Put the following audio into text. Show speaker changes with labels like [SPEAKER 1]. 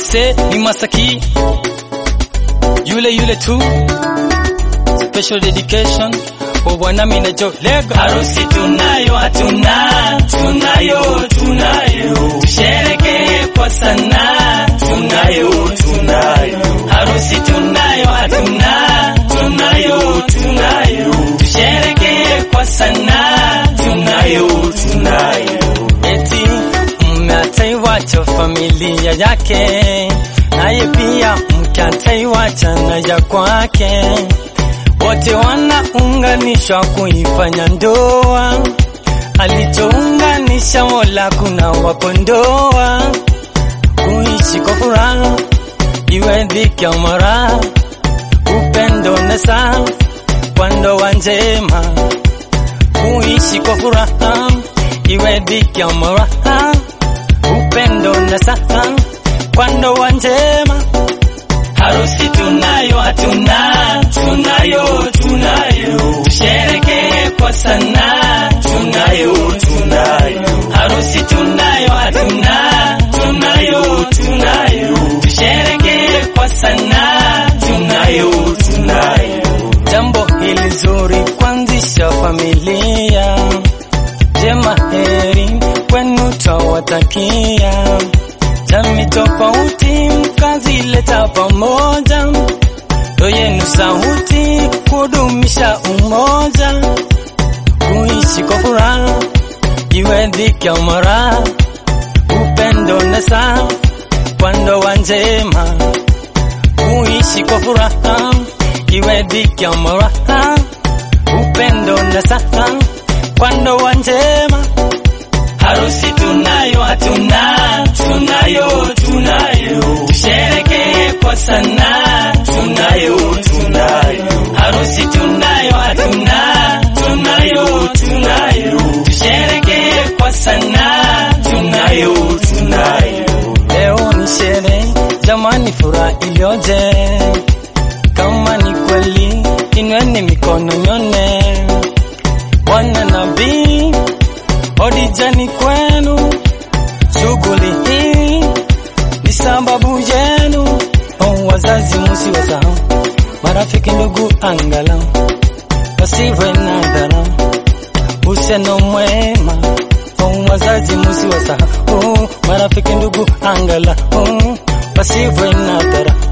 [SPEAKER 1] Mse ni Masaki yule yule tu, special dedication kwa bwana Minajo Lego.
[SPEAKER 2] Harusi tunayo hatuna, tunayo tunayo, tusherekee kwa sana, tunayo tunayo. Harusi tunayo hatuna, tunayo tunayo, tusherekee kwa sana, tunayo tunayo.
[SPEAKER 1] Eti mume ataiwacha familia yake, naye pia mke ataiwacha na ya kwake, wote wanaunganishwa kuifanya ndoa. Alichounganisha Mola kuna wakondoa, kuishi kwa furaha iwe dhiki au maraha, upendo na saa kwa ndoa njema, kuishi kwa furaha iwe dhiki au maraha, upendo na saa kwa ndoa njema.
[SPEAKER 2] Harusi tunayo hatuna, tunayo tunayo, tusherekee kwa sana, tunayo tunayo. Harusi tunayo hatuna, tunayo tunayo, tusherekee kwa sana, tunayo tunayo.
[SPEAKER 1] Jambo hili zuri kuanzisha familia jema, heri kwenu twawatakia. Jamii tofauti mkazileta pamoja, ndo yenu sauti kudumisha umoja, kuishi kwa furaha iwe dhiki au maraha, upendo na saa kwa ndoa njema, kuishi kwa furaha iwe dhiki au maraha, upendo na saa kwa ndoa njema.
[SPEAKER 2] Harusi tunayo hatuna, tunayo tunayo, tusherekee kwa sana, tunayo tunayo. Harusi tunayo hatuna, tunayo tunayo, tusherekee kwa sana, tunayo tunayo.
[SPEAKER 1] Leo ni sherehe jamani, furaha iliyoje! Kama ni kweli, inweni mikono nyone. Bwana nabii hodijani kwenu, shughuli hii ni sababu yenu. Oh, wazazi musiwasahau, marafiki, ndugu, angalau wasiwe na dharau, uhusiano mwema. Oh, wazazi musiwasahau, oh, marafiki, ndugu, angalau wasiwe na dharau,